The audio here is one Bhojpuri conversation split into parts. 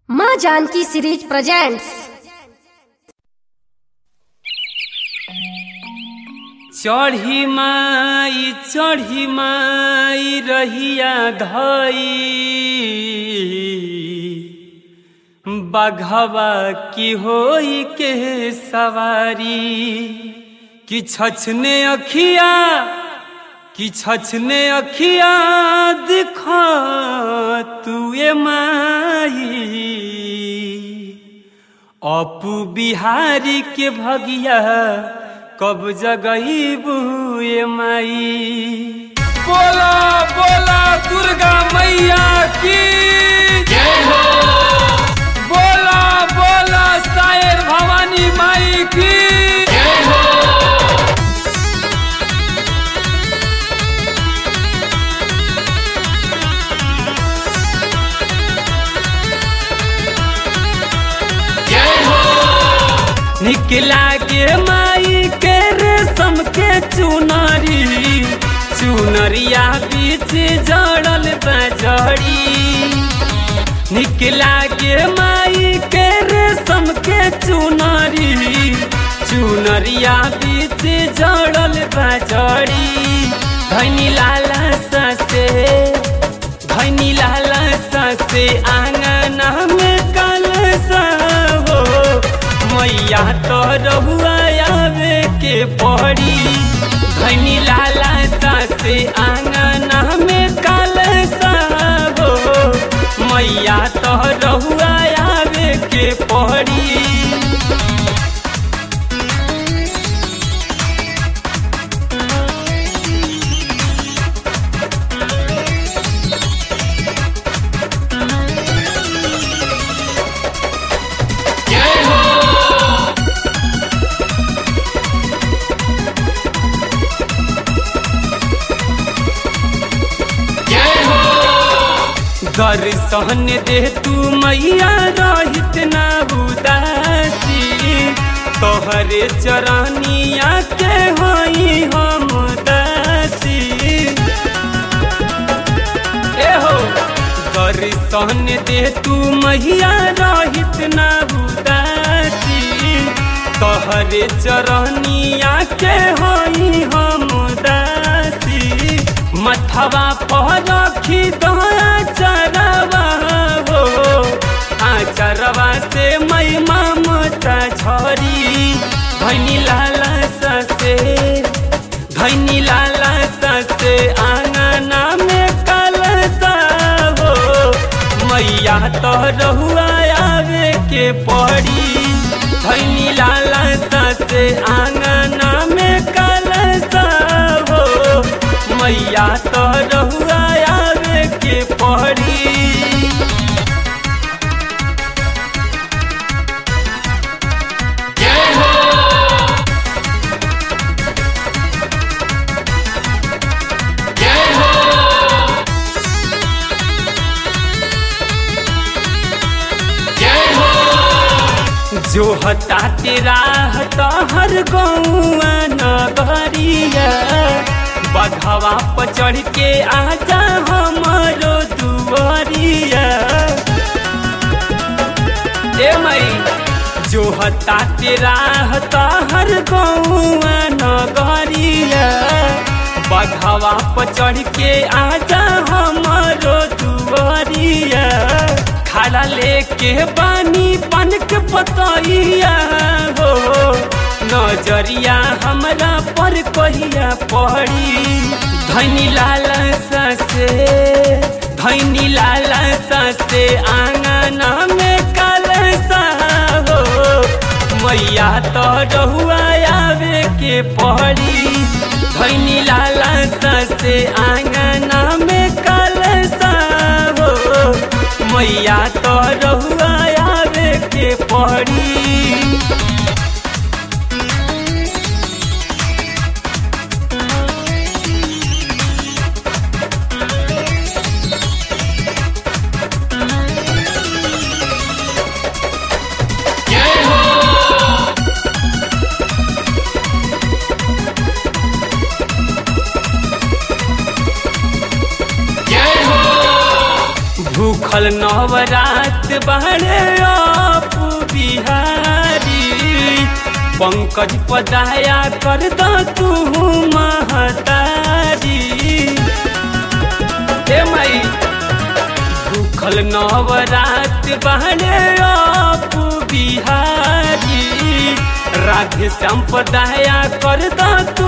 माँ जानकी सीरीज प्रेजेंट्स चढ़ी माई चढ़ी माई रहिया धई बघवा की होई के सवारी कि छछने अखिया कि छछने अखिया दिखा तुए माई अपू बिहारी के भगिया कब जगही बुए माई बोला बोला दुर्गा मैया की जय हो बोला बोला सायर भवानी माई की जय हो निकला के माई के रेशम के चुनरी चुनरिया बीच जड़ल बजड़ी निकला के माई के रेशम के चुनरी चुनरिया बीच जड़ल बजड़ी धनी लाला ससे धनी लाला ससे आंगना में कल हो मैया तो रहुआ आवे के पड़ी धनी लाला सासे आंगना में काल हो मैया तो रहुआ आवे के पड़ी दर्शन दे तू मैया रहित ना उदासी तोहरे चरनिया के होई हम दासी ए हो दर्शन दे तू मैया रहित ना उदासी तोहरे चरनिया के होई हम दासी मथवा पर रखी दया चरवा हो आचरवा से मई ममता झरी धनी लाला ससे धनी लाला ससे आंगना में कलसा हो मैया तो रहुआ आवे के पड़ी धनी लाला ससे आंगना में कलसा हो मैया तो रहुआ आवे के पड़ी जो हता तेरा हता हर गौआ नगरिया बघवा पर चढ़ के आजा हमारो दुआरिया ए मई जो हता तेरा हता हर गौआ नगरिया बघवा पर चढ़ के आजा हमारो दुआरिया खड़ा लेके बानी पनक पतैया हो नजरिया हमरा पर कहिया पड़ी धनी लाला ससे धनी लाला ससे आंगना में कलसा हो मैया तो रहुआ आवे के पड़ी धनी लाला ससे आंगना में कलसा हो मैया तो रहुआ आवे के पड़ी भूखल नवरात बाड़े पंकज पदाया कर द तू महतारी हे मई भूखल नवरात बहने अपू बिहारी राधे श्याम पदाया कर द तू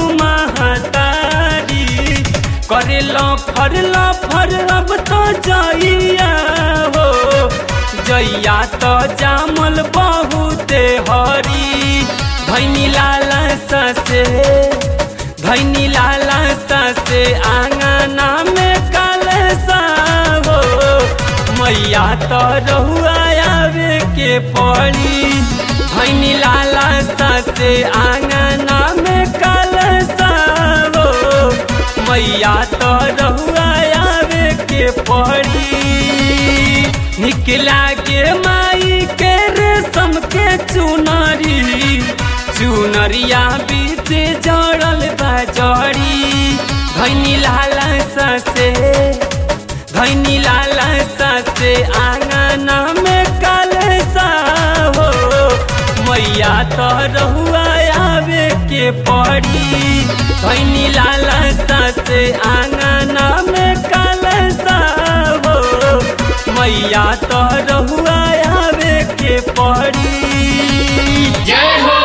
महतारी करेला फरला फर अब तो जइया हो जइया तो जामल बहुते हरी धैनी लाला ससे धैनी लाला ससे आंगना में काल हो मैया तो रहुआ आवे के पड़ी धैनी लाला ससे आंगना में काल हो मैया तो रहुआ आवे के पड़ी निकला के माई के रेशम के चुनरी चुनरिया बीच जड़ल बा जड़ी धैनी लाला ससे धैनी लाला ससे आंगना में काल हो मैया तो रहुआ आवे के पड़ी धैनी लाला ससे आंगना में काल हो मैया तो रहुआ आवे के पड़ी जय हो